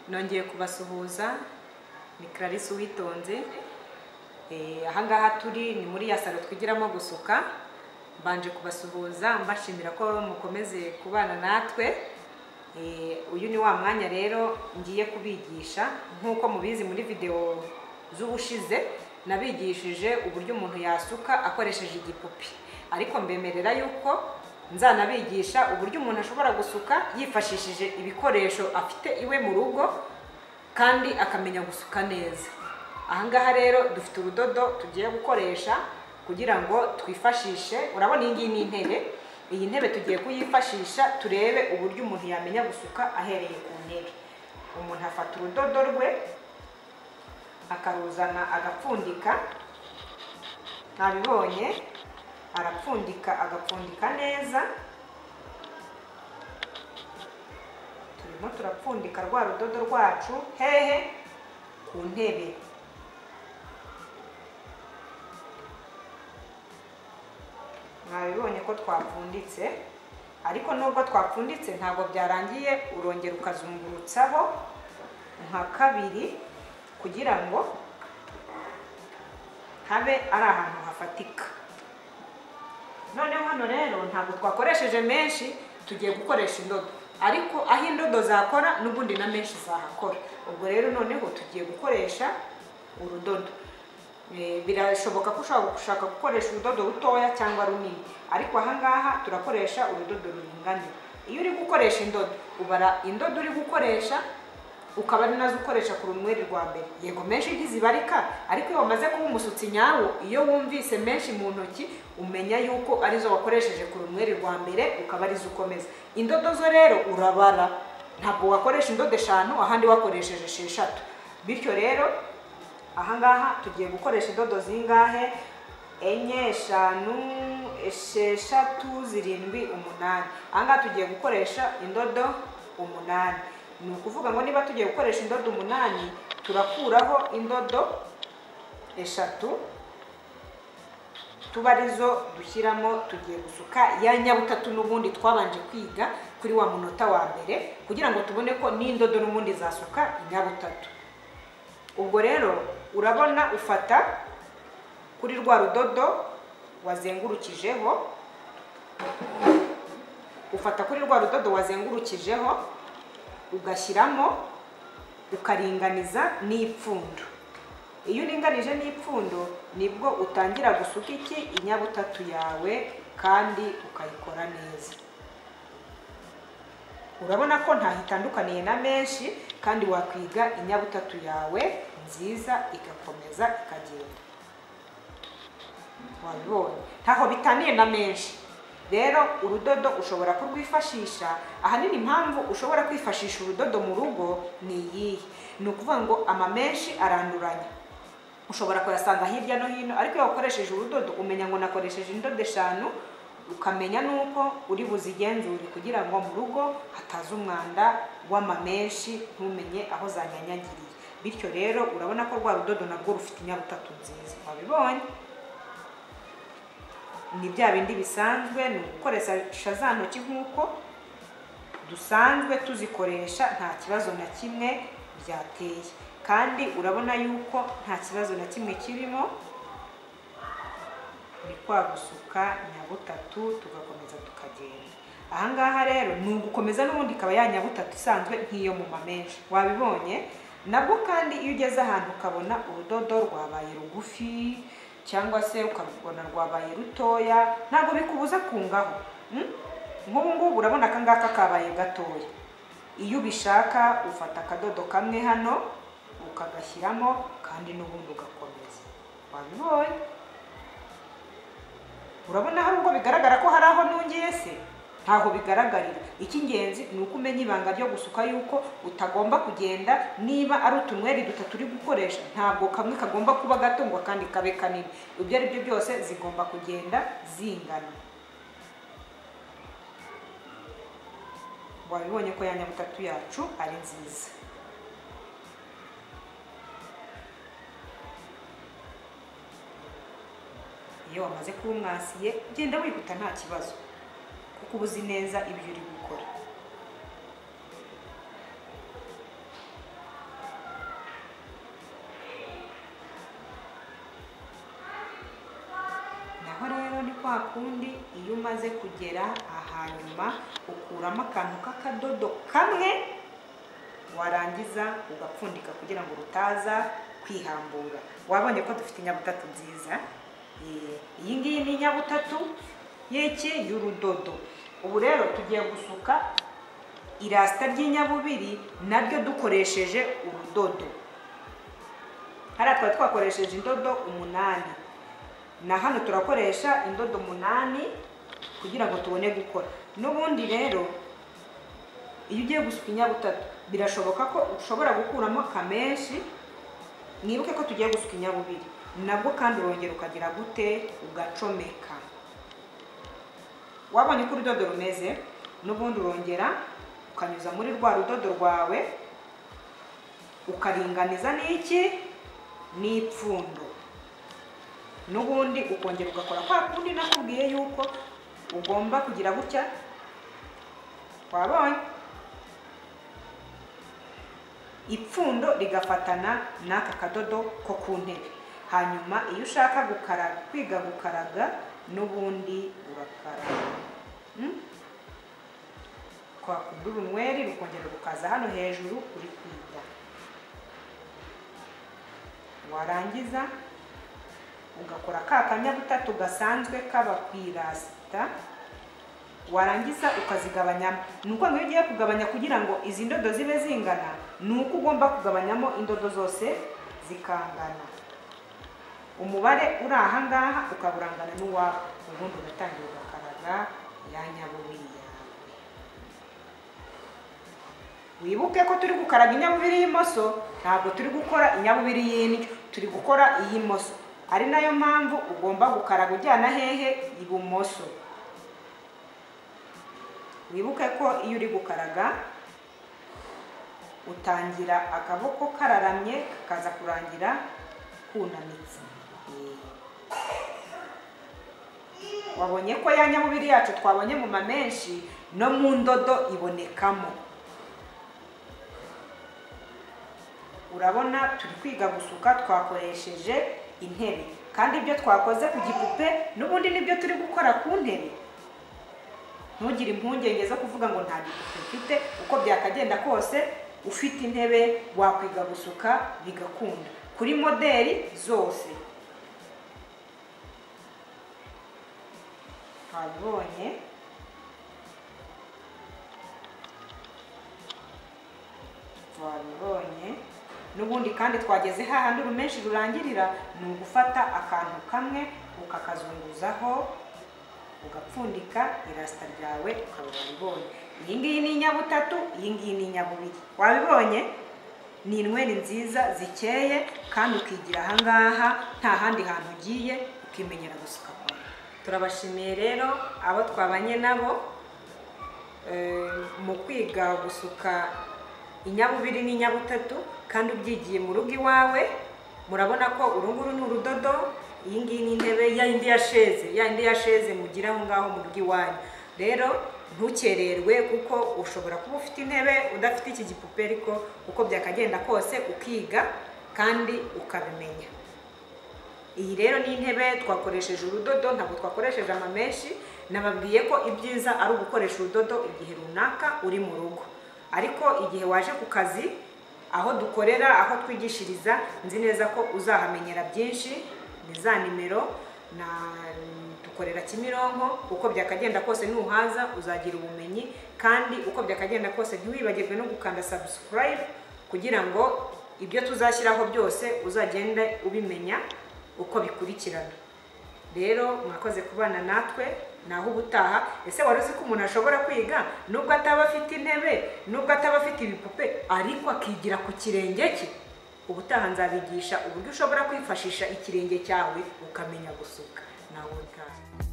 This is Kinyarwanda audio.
nongeye kubasuhuza ni clarisse uwitonze ahangaha turi ni muri ya salo twigiramo gusuka mbanje kubasuhuza mbashimira ko mukomeze kubana natwe uyu ni wa mwanya rero ngiye kubigisha nk'uko mubizi muri videwo z'ubushize nabigishije uburyo umuntu yasuka akoresheje igipupi ariko mbemerera yuko nzanabigisha uburyo umuntu ashobora gusuka yifashishije ibikoresho afite iwe mu rugo kandi akamenya gusuka neza ahangaha rero dufite urudodo tugiye gukoresha kugira ngo twifashishe urabona iyi ngiyi ni intebe iyi ntebe tugiye kuyifashisha turebe uburyo umuntu yamenya gusuka ahereye ku ntebe umuntu afata urudodo rwe akaruzana agapfundika ntabibonye arapfundika agapfundika neza turimo turapfundika rwa rudodo rwacu hehe ku ntebe mwabibonye ko twapfunditse ariko nubwo twapfunditse ntabwo byarangiye urongera ukazungurutsaho nka kabiri kugira ngo habe ari ahantu hafatika noneho hano rero ntabwo twakoresheje menshi tugiye gukoresha indodo ariko aho indodo zakora n'ubundi na menshi zahakora ubwo rero noneho tugiye gukoresha urudodo birashoboka ko ushobora gushaka gukoresha urudodo rutoya cyangwa runini ariko ahangaha turakoresha urudodo ruringaniye iyo uri gukoresha indodo ubara indodo uri gukoresha ukaba ari nazo ukoresha ku rumweri rwa mbere yego menshi igize ibarika ariko iyo wamaze kuba umusutsi nyawo iyo wumvise menshi mu ntoki umenya yuko arizo wakoresheje ku rumweri rwa mbere ukaba arizo ukomeza indodo zo rero urabara ntabwo wakoresha indodo eshanu ahandi wakoresheje esheshatu bityo rero ahangaha tugiye gukoresha indodo zingahe enye eshanu esheshatu zirindwi umunani ahangaha tugiye gukoresha indodo umunani ni ukuvuga ngo niba tugiye gukoresha indodo umunani turakuraho indodo eshatu tuba arizo dushyiramo tugiye gusuka ya nyabutatu n'ubundi twabanje kwiga kuri wa munota wa mbere kugira ngo tubone ko n'indodo n'ubundi zasuka inyabutatu ubwo rero urabona ufata kuri rwa rudodo wazengurukijeho ufata kuri rwa rudodo wazengurukijeho ugashyiramo ukaringaniza n'ipfundo iyo uringanije n'ipfundo nibwo utangira gusuka iki inyabutatu yawe kandi ukayikora neza urabona ko ntahitandukaniye na menshi kandi wakwiga inyabutatu yawe nziza igakomeza ikagenda wabibonye ntaho bitaniye na menshi rero urudodo ushobora kurwifashisha ahanini impamvu ushobora kwifashisha urudodo mu rugo ni iyihe ni ukuvuga ngo amamenshi aranduranya ushobora kuyasanga hirya no hino ariko iyo wakoresheje urudodo umenya ngo nakoresheje indodo eshanu ukamenya nuko uri buzigenzure kugira ngo mu rugo hataza umwanda w'amamenshi ntumenye aho zanyanyagiriye bityo rero urabona ko rwa rudodo narwo rufite inyabutatu nziza wabibonye ni bya bindi bisanzwe ni ugukoresha za ntoki nk'uko dusanzwe tuzikoresha nta kibazo na kimwe byateye kandi urabona yuko nta kibazo na kimwe kirimo ni kwa gusuka nyabutatu tugakomeza tukagenda ahangaha rero ni ugukomeza n'ubundi ikaba ya nyabutatu isanzwe nk'iyo mu mamenshi wabibonye nabwo kandi iyo ugeze ahantu ukabona urudodo rwabaye rugufi cyangwa se ukabona rwabaye rutoya ntabwo bikubuza kungaho nk'ubu ngubu urabona aka ngaka kabaye gatoya iyo ubishaka ufata akadodo kamwe hano ukagashyiramo kandi n'ubundi ugakomeza wabibonye urabona hari ubwo bigaragara ko hari aho ntungiye se ntaho bigaragarira icy'ingenzi ni uko umenya ibanga ryo gusuka yuko utagomba kugenda niba ari utunweri dutatu uri gukoresha ntabwo kamwe kagomba kuba gato ngo akandi kabe kanini ibyo ari byo byose zigomba kugenda zingana wabibonye ko ya nyabutatu yacu ari nziza iyo wamaze kuba umwasiye genda wihuta nta kibazo kuko uba uzi neza ibyo uri gukora kwa kundi iyo umaze kugera ahanyuma ukuramo akantu k'akadodo kamwe warangiza ugapfundika kugira ngo rutaza kwihambura wabonye ko dufite inyabutatu nziza Eh, iyi ngiyi ni inyabutatu y'iki y'urudodo ubu rero tugiye gusuka irasita ry'inyabubiri naryo dukoresheje urudodo hariya twari twakoresheje indodo umunani na hano turakoresha indodo umunani kugira ngo tubone gukora n'ubundi rero iyo ugiye gusuka inyabutatu birashoboka ko ushobora gukuramo kamenshi mwibuke ko tugiye gusuka inyabubiri nabwo kandi urongera ukagira gute ugacomeka wabonye uko urudodo rumeze n'ubundi urongera ukanyuza muri rwa rudodo rwawe ukaringaniza n'iki n'ipfundo n'ubundi ukongera ugakora kwa kundi nakubwiye yuko ugomba kugira gutya wabonye ipfundo rigafatana n'aka kadodo ko ku ntebe hanyuma iyo ushaka gukaraga kwiga gukaraga n'ubundi urakaraga Hmm? twakudura unweri rukongera rukaza hano hejuru uri kwiga warangiza ugakora ka kanyabutatu gasanzwe kaba ku irasita warangiza ukazigabanyamo ni uko iyo ugiye kugabanya kugira ngo izi ndodo zibe zingana ni uko ugomba kugabanyamo indodo zose zikangana umubare uri aha ngaha ukaba urangana n'uwawe ubundi ugatangira ugakaraga ya nyabubiri yawe wibuke ko turi gukaraga inyabubiri y'imoso ntabwo turi gukora inyabubiri y'indyo turi gukora iy'imoso ari nayo mpamvu ugomba gukaraga ujyana hehe ibumoso wibuke ko iyo uri gukaraga utangira akaboko kararamye kakaza kurangira kunamitse wabonye ko ya nyamubiri yacu twabonye mu ma menshi no mu ndodo ibonekamo urabona turi kwiga gusuka twakoresheje intebe kandi ibyo twakoze ku gipupe n'ubundi nibyo turi gukora ku ntebe ntugire impungenge zo kuvuga ngo nta gipupe ufite uko byakagenda kose ufite intebe wakwiga gusuka bigakunda kuri moderi zose twabibonye twabibonye n'ubundi kandi twageze hahandi urumenshi rurangirira ni ugufata akantu kamwe ukakazunguzaho ugapfundika irasita ryawe ukaba wabibonye iyi ngiyi ni inyabutatu iyi ngiyi ni inyabubiri wabibonye ni inweri nziza zikeye kandi ukigira aha ngaha nta handi hantu ugiye ukimenyera gusuka kwawe turabashimiye rero abo twabanye nabo eh, mu kwiga gusuka inyabubiri n'inyabutatu kandi ubyigiye mu rugo iwawe murabona ko uru nguru ni urudodo iyi ngiyi ni intebe ya yindi ya sheze ya yindi ya sheze mugira aho ngaho mu rugo iwanyu rero ntukererwe kuko ushobora kuba ufite intebe udafite iki gipupe ariko uko byakagenda kose ukiga kandi ukabimenya iyi rero ni intebe twakoresheje urudodo ntabwo twakoresheje amamenshi nababwiye ko ibyiza ari ugukoresha urudodo igihe runaka uri mu rugo ariko igihe waje ku kazi aho dukorera aho twigishiriza nzi neza ko uzahamenyera byinshi ni za nimero na dukorera kimironko uko byakagenda kose nuhaza uzagira ubumenyi kandi uko byakagenda kose ntiwibagirwe no gukanda subscribe kugira ngo ibyo tuzashyiraho byose uzagende ubimenya uko bikurikirana rero mwakoze kubana natwe naho ubutaha ese wari uzi ko umuntu ashobora kwiga nubwo ataba afite intebe nubwo ataba afite ibipupe ariko akigira ku kirenge cye ubutaha nzabigisha uburyo ushobora kwifashisha ikirenge cyawe ukamenya gusuka nawe utaha